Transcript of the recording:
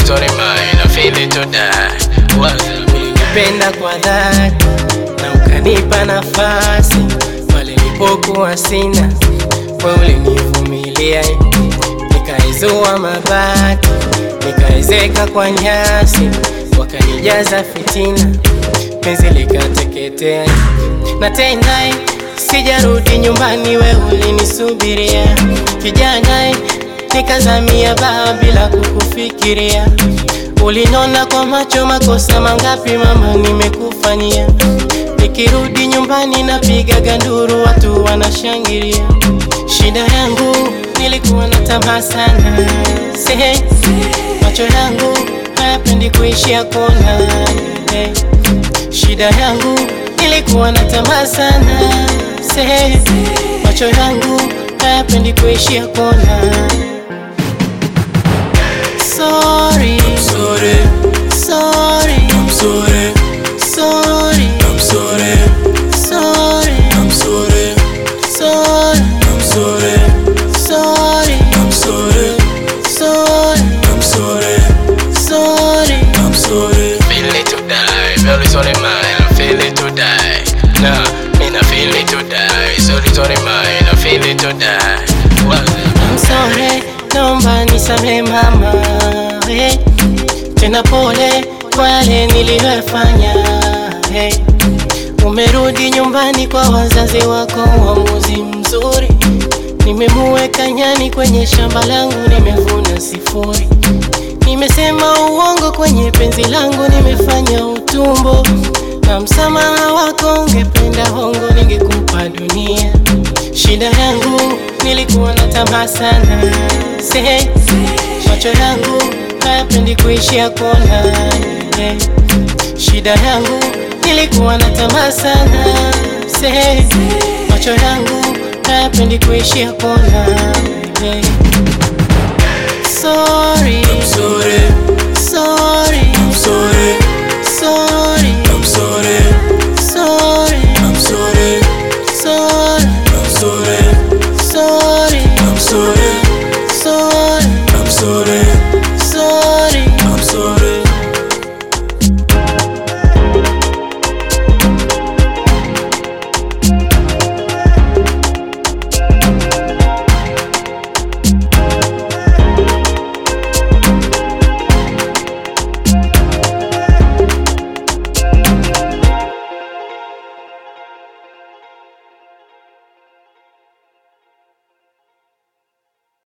it's only mine. I feel it to die. What's up? Ulinipenda kwa dhati na ukanipa nafasi pale nilipokuwa sina, wewe ulinivumilia, nikaezua mabati, nikaezeka kwa nyasi, wakanijaza fitina, penzi likateketea, na tena sijarudi nyumbani, wewe ulinisubiria, kijana nikazamia baa bila kukufikiria Ulinona kwa macho, makosa mangapi mama nimekufanyia? Nikirudi nyumbani napiga ganduru, watu wanashangilia. Shida yangu nilikuwa na tamaa sana, sehe, macho yangu hayapendi kuishia kona. Hey. Shida yangu nilikuwa na tamaa sana, sehe, macho yangu hayapendi kuishia kona. Sorry, sorry, sorry, I'm sorry, sorry, I'm sorry, sorry, I'm sorry, sorry, I'm sorry, sorry, I'm sorry, sorry, I'm sorry, sorry. I'm sorry. Feel it to die. Feel it's only mine. I feel it to die. Nah, me not feel it to die. So it's only mine. I feel it to die. What's up? I'm sorry, naomba nisamehe mama, hey. Tena pole kwa yale niliyofanya, hey. Umerudi nyumbani kwa wazazi wako, uamuzi mzuri. Nimemuweka nyani kwenye shamba langu, nimevuna sifuri. Nimesema uongo kwenye penzi langu, nimefanya utumbo. Na msamaha wako ungependa hongo, ningekupa dunia. Shida yangu nilikuwa na tamaa sana, sehe, macho yangu hayapendi kuishia kona. eh. Shida yangu nilikuwa na tamaa sana, sehe, macho yangu hayapendi kuishia kona. eh. Sorry, I'm sorry.